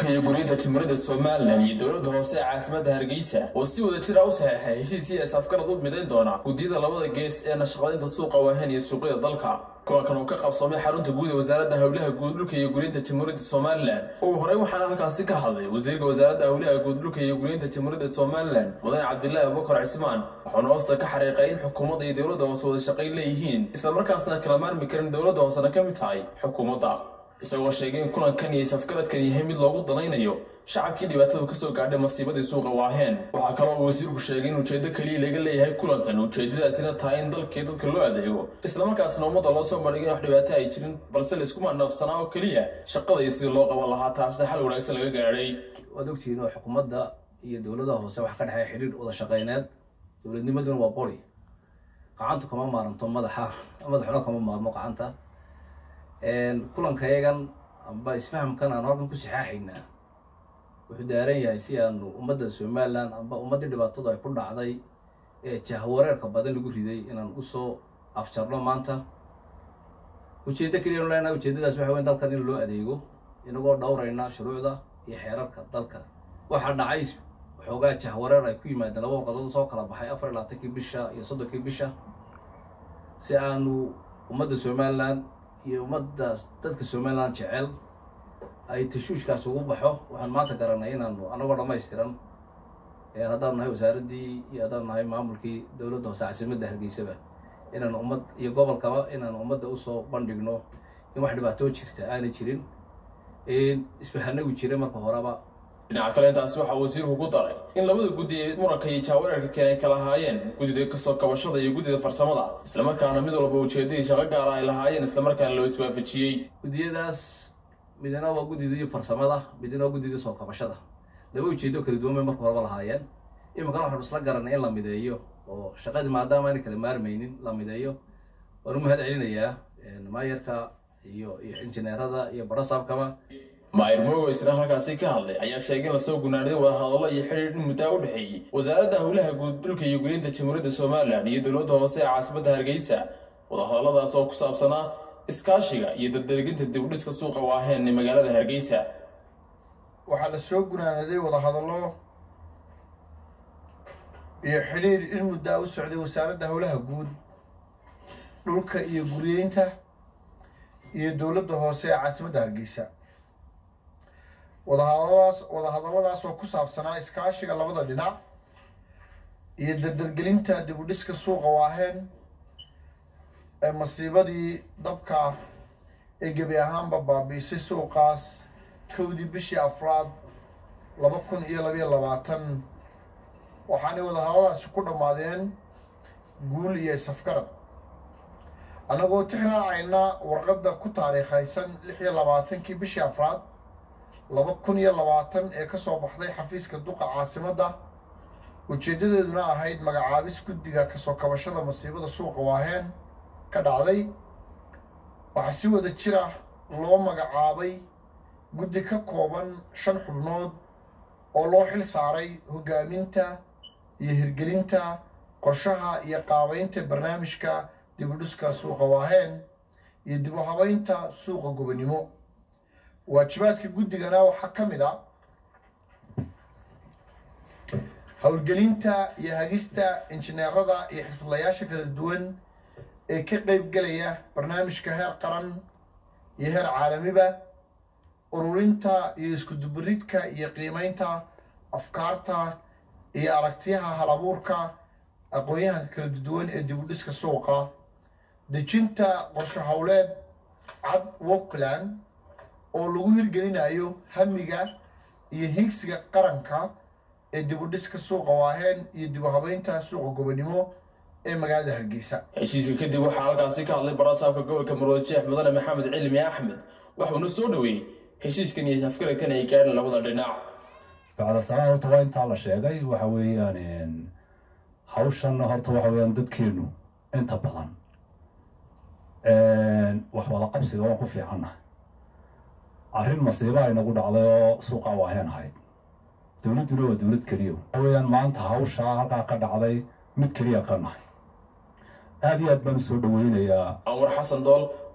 dhulka iyo guriyinta jamhuuriyadda somalilan iyo dowladda hoose ee caasimadda hargeysa oo si wada jira u saxeexay heshiisii ay safgarad u midayn doona guddiyada labada gees ee nashaqadaynta suuqa waahen iyo suuqyada dalka kulankan uu ka qabsoomay xarunta guud ee wasaaradda howlaha guud dhulka iyo guriyinta jamhuuriyadda somalilan ugu horey waxaana halkaasi ka hadlay wasiirka wasaaradda howlaha guud dhulka iyo guriyinta jamhuuriyadda somalilan mudane cabdilaahi abubakar cismaan waxauna hoosta ka xariiqay in xukuumadda iyo dowladda hoose wada shaqayn leeyihiin islamarkaasna kala maarmi karin dowladda hoosena ka mid tahay xukuumadda isagoo sheegay in kulankan iyo safgaradkan yahay mid loogu danaynayo shacabkii dhibaatadu kasoo gaadhay masiibadii suuqa waaheen waxaa kaloo uu wasiirku sheegay in ujeeddo keliya laga leeyahay kulankan ujeedadaasina tahay in dalkii dadka loo adeego islamarkaasna ummadda loo soo bandhigay in wax dhibaato ay jirin balse laysku mandhaafsanaa oo keliya shaqada iyo sidii loo qaban lahaa taasna xal wanaagsan laga gaadhay waad ogtihiin oo xukuumadda iyo dowladaha hoose wax ka dhexeeya xidhiir wada shaqeyneed dowladnimaduna waa qori qacantu kama maaranto madaxa madaxuna kama maarmo qacanta kulankayagan amba isfahamkan aan halkan ku saxaaxaynaa wuxuu daaran yahay si aanu ummadda somalilan amba ummaddii dhibaatadu ay ku dhacday ee jahwareerka badan lagu riday inaan usoo afjarno maanta ujeeddo keliya nu leenahay ujeeddadaas waxa weyn dalkan in loo adeego inagoo dhowrayna shuruucda iyo xeerarka dalka waxaa dhacay waxoogaa jahwareer ay ku yimaadeen laba warqadood soo kala baxay afar iyo labaatankii bisha iyo soddonkii bisha si aanu ummadda somalilan iyo ummadda dadka somalilan jecel ay tashuushkaas ugu baxo waxaan maanta garanay inaanu anagoo dhammaystiran haddaanu nahay wasaaraddii iyo haddaanu nahay maamulkii dowladda hoose caasimadda hargeysaba inaanu ummad iyo gobolkaba inaanu ummadda usoo bandhigno in wax dhibaatoo jirta aanay jirin isfahanagu jiray marka horeba dhinaca kale intaasi waxaa wasiirku ku daray in labada guddi ee muranka iyo jaawareerka keen ay kala haayeen guddida kasoo kabashada iyo guddida farsamada islamarkaana mid walba ujeedadii shaqo gaara ay lahaayeen islamarkaana loo iswaafajiyey guddiyadaas midna waa guddidii farsamada midna waa guddidii soo kabashada laba ujeedo kala duwan bay marka horeba lahaayeen iminkana waxaanu isla garanay in la mideeyo oo shaqadii maadaama aanay kala maarmaynin la mideeyo waanu mahad celinayaa maayarka iyo iyo injineerada iyo barasaabkaba maayir moogo isna halkaasi ka hadlay ayaa sheegay in lasoo gunaaniday wadahadallo iyo xidhiir in muddaa u dhexeeyey wasaaradda howlaha guud dhulka iyo guriyinta jamhuuriyadda somalilan iyo dowladda hoose ee caasimadda hargeysa wadahadalladaas oo ku saabsanaa iskaashiga iyo dardarginta dibudhiska suuqa waaheen ee magaalada hargeysa waxaa la soo gunaanaday wadahadallo iyo xidhiir in muddaa u socday wasaaradda howlaha guud dhulka iyo guriyeynta iyo dowladda hoose ee caasimadda hargeysa wadahadaladaas wadahadalladaas oo ku saabsanaa iskaashiga labada dhinac iyo dardargelinta dibudhiska suuqa waaheen ee masiibadii dabka ee gebi ahaanba baabiisay suuqaas kowdii bishii afraad laba kun iyo labayo labaatan waxaanay wadahadalladaasi ku dhammaadeen guul iyo isafgarad annagoo tixraacayna warqadda ku taariikhaysan lix iyo labaatankii bishii afraad laba kun iyo labaatan ee ka soo baxday xafiiska duqa caasimadda ujeeddadeeduna ahayd magacaabis guddiga kasoo kabashada masiibada suuqa waaheen ka dhacday waxaa si wada jira loo magacaabay guddi ka kooban shan xubnood oo loo xil saaray hoggaaminta iyo hirgelinta qorshaha iyo qaabaynta barnaamijka dibudhiska suuqa waaheen iyo dib u habaynta suuqa gobonimo waajibaadka guddigana waxaa ka mid a howlgelinta iyo hagista injineerada iyo xirfadlayaasha kala duwan ee ka qeyb gelaya barnaamijka heer qaran iyo heer caalamiba ururinta iyo iskudubaridka iyo qiimeynta afkaarta iyo aragtiyaha halabuurka aqoon-yahanka kala duwan ee dibudhiska suuqa dejinta qorsho howleed cad wokland oo lagu hirgelinayo hamiga iyo hiigsiga qaranka ee dibudhiska suuqa waaheen iyo dib u habeynta suuqa gobonimo ee magaalada hargeysa heshiiska kadib waxaa halkaasi ka hadlay barasaabka gobolka marwad sheekh mudane maxamed cilmi axmed waxuuna soo dhoweeyey heshiiskan iyo safgaradkan ay gaadheen labada dhinac bacda sanaa horta waa intaa la sheegay waxa weeyaan hawshan horta waxa weeyaan dadkeenu inta badan wax wada qabsiga waan ku fiicannahay arrin masiiba ay nagu dhacday oo suuqa waaheen ahayd dowladduna waa dowlad keliya waxa weeyaan maanta hawshaa halkaa ka dhacday mid keliya ka nahay aada iyo aad baan usoo dhaweynayaa anwar xasan dool